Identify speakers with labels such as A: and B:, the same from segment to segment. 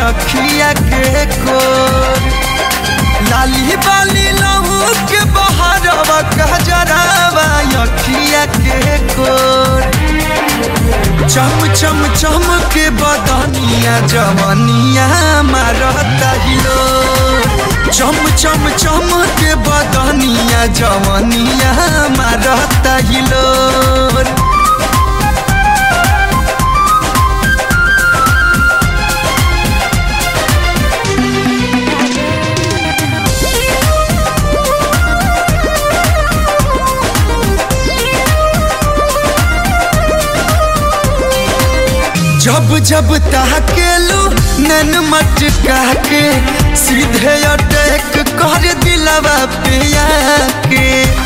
A: अखिया के कोर लाली बाली लहू के बहरवा कहजरावा अखिया के कोर चम चम चम के बदनिया जवनिया मारता हिलो चम चम चम के बदनिया जवनिया मारता हिलो जब जब ताकेलू नन मटका के सीधे अटैक कर दिलवा पे आके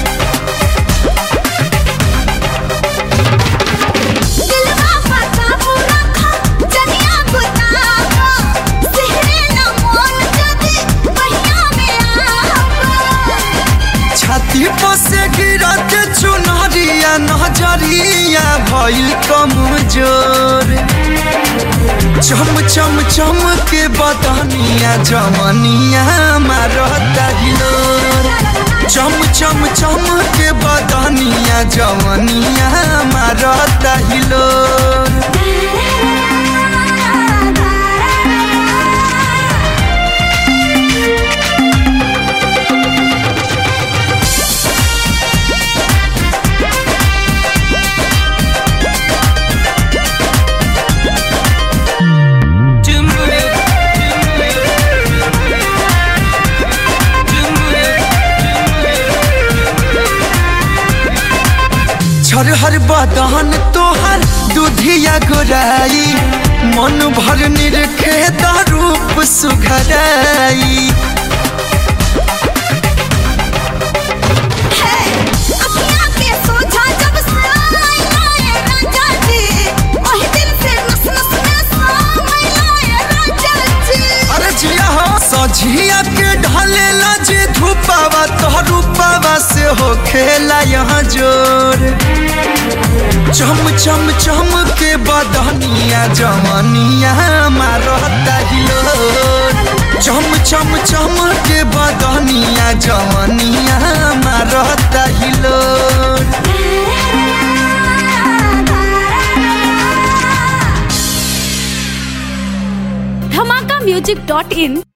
B: दिलवा पता पूरा खा जनिया बुतावा सिहरे न मोल जदी पहिया में आवा
A: छाती पर से गिरत चुनरिया नजरिया भइल कमजोर चम चम चम के बदनिया जमनिया मारता हिलोर चम चम चम के बदनिया जमनिया मारता हिलोर छरहर बदन तोहर दूधिया गोराई मन भर निरखे रूप सुघराई
B: है अखियां के सोझा जब साई लाए राजा जी ओही दिल से नस नस में साई लाए राजा जी
A: अरे जिया हो सझिया के ढलेला जे धूपावा तो रूपावा से हो खेला यहाँ जोर चम चम चम के बदनिया जमनिया मारता हिलोर चम चम चम के बदनिया जमनिया मारता हिलोर
C: धमाका म्यूजिक डॉट इन